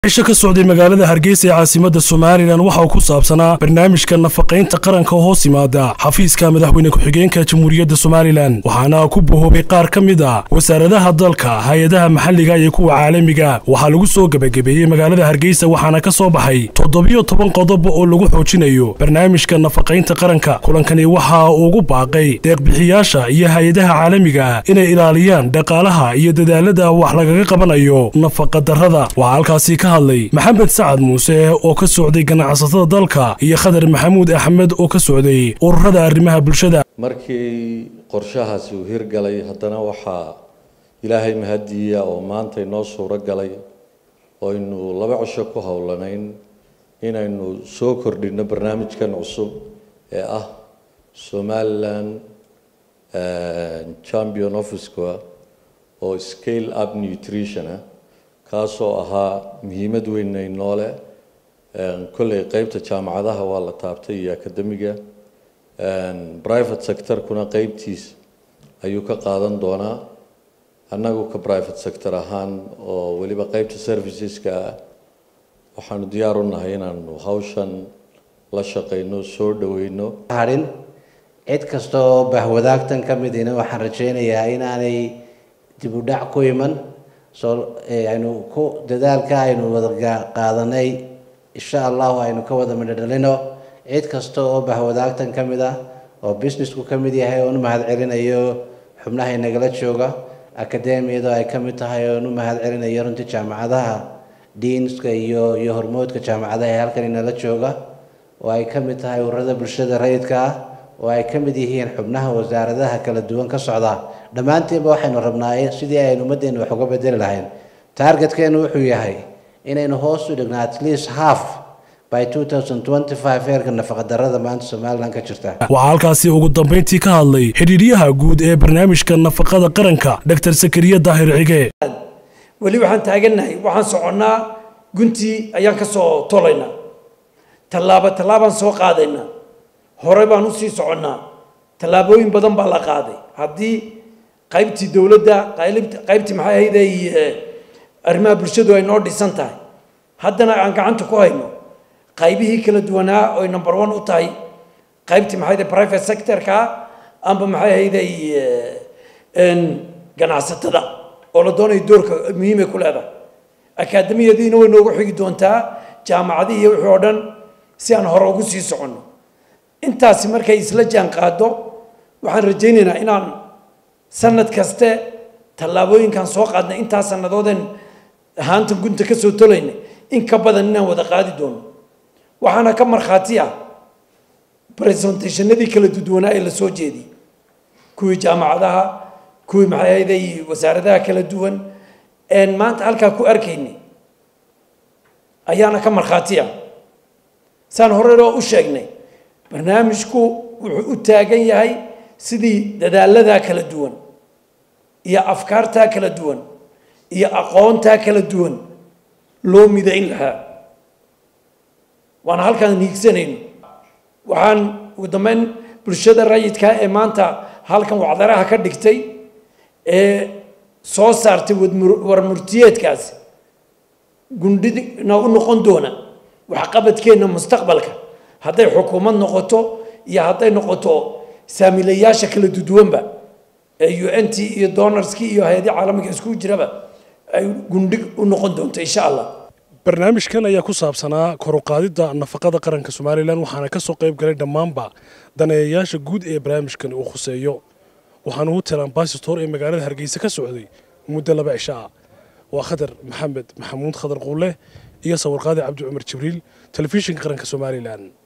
cisho ka socday magaalada hargeysa ee caasimada somalilan waxa uu ku saabsanaa barnaamijka nafaqaynta qaranka oo hoos yimaada xafiiska madaxweyne ku-xigeenka jamhuuriyadda somalilan waxaana ku bohoobay qaar ka mid a wasaaradaha dalka hay-adaha maxalliga iyo kuwa caalamiga waxaa lagu soo gebagabeeyey magaalada hargeysa waxaana ka soo baxay toddobiyo toban qodob oo lagu xoojinayo barnaamijka nafaqaynta qaranka kulankani waxa uu ugu baaqay deeqbixiyaasha iyo hay-adaha caalamiga inay ilaaliyaan dhaqaalaha iyo dadaalada wax lagaga qabanayo nafaqadarrada waxaa halkaasi ka hadlay maxamed sacad muuse oo ka socday ganacsatada dalka iyo khadar maxamuud axmed oo ka socday ururada arrimaha bulshada markii qorshahaasi uu hirgalay haddana waxaa ilaahay mahadiya oo maanta inoo suuro galay oynu laba cisho ku howlanayn inaynu soo kordhino barnaamijkan cusub ee ah somalilan champion offica oo scale up nutrition ah kaasoo ahaa muhiimad weyn noole kolley qeybta jaamacadaha waa la taabtay iyo akademiga private sectorkuna qeybtiis ayuu ka qaadan doonaa annagu ka private sector ahaan oo weliba qeybta serviceska ah waxaanu diyaar u nahay inaanu hawshan la shaqeyno soo dhaweyno harin cid kasta oo bahwadaagtan ka midina waxaan rajeynayaa inaanay dib u dhac ku iman soo aynu ku dadaalka aynu wada qaadanay insha allahu aynu ka wada midho dhalino cid kasta oo bahwadaagtan ka mid ah oo businessku ka mid yahay oon u mahad celinayo xubnaha inagala jooga akademiyada ay ka mid tahay oon u mahad celinayo runtii jaamacadaha diinska iyo iyo hormoodka jaamacadaha ee halkan inala jooga oo ay ka mid tahay ururada bulshada rayidka ah oo ay ka mid yihiin xubnaha wasaaradaha kala duwan ka socda dhammaantiinba waxaynu rabnaa sidii aynu ummaddeena wax uga bedeli lahayn targetkeenu wuxuu yahay inaynu hoos u dhigno at least half by heerka nafaqadarrada maanta somalilan ka jirta waxaa halkaasi ugu dambayntii ka hadlay xidhiidhyaha guud ee barnaamijka nafaqada qaranka doctor sakariya daahir cige weli waxaan taagannahay waxaan soconnaa guntii ayaan ka soo tolaynaa tallaabo tallaabaan soo qaadaynaa hore baan usii soconnaa tallaabooyin badan baa la qaaday haddii qaybtii dowladda qaybtii maxay ahayday arrimaha bulshadu ay noo dhisan tahay haddana aan gacanta ku hayno qaybihii kala duwanaa oy number one u tahay qaybtii maxay ahayday private sectorka amba maxay ahayday ganacsatada oo la doonayo doorka muhiimay ku leedahay akaademiyadiina way noogu xigi doontaa jaamacadihii wixii oo dhan si aan hore ugu sii soconno intaasi markay isla jaan qaado waxaan rajaynaynaa inaan sanad kaste tallaabooyinkan soo qaadnay intaa sanadooden haanta gunta ka soo tolaynay in ka badan inaan wada qaadi doono waxaana ka markhaati ah presentationadii kala duduwanaa ee la soo jeediyey kuwii jaamacadaha kuwii maxay ahayday wasaaradaha kala duwan een maanta halkaa ku arkaynay ayaana ka markhaati ah saan horeloo u sheegnay barnaamijku wuxuu u taagan yahay sidii dadaaladaa kala duwan iyo afkaartaa kala duwan iyo aqoontaa kala duwan loo midayn lahaa waana halkaan hiigsanayno waxaan ugu dambeyn bulshada rayidka ee maanta halkan wacdaraha ka dhigtay ee soo saartay warmurtiyeedkaasi gundhina u noqon doona waxqabadkeenna mustaqbalka hadday xukuumad noqoto iyo hadday noqoto saamilayaasha kala duduwanba ee u n t iyo donorskii iyo hay-adii caalamiga isku jiraba ay gundhig u noqon doonto insha allah barnaamijkan ayaa ku saabsanaa koruqaadidda nafaqada qaranka somalilan waxaana ka soo qayb galay dhammaanba daneeyayaasha guud ee barnaamijkan uu khuseeyo waxaana hotel ambassador ee magaalada hargeysa ka socday muddo laba cisho ah waa khadar maxamed maxamuud khadar quule iyo sawirqaadi cabdi cumar jibriil telefishinka qaranka somalilan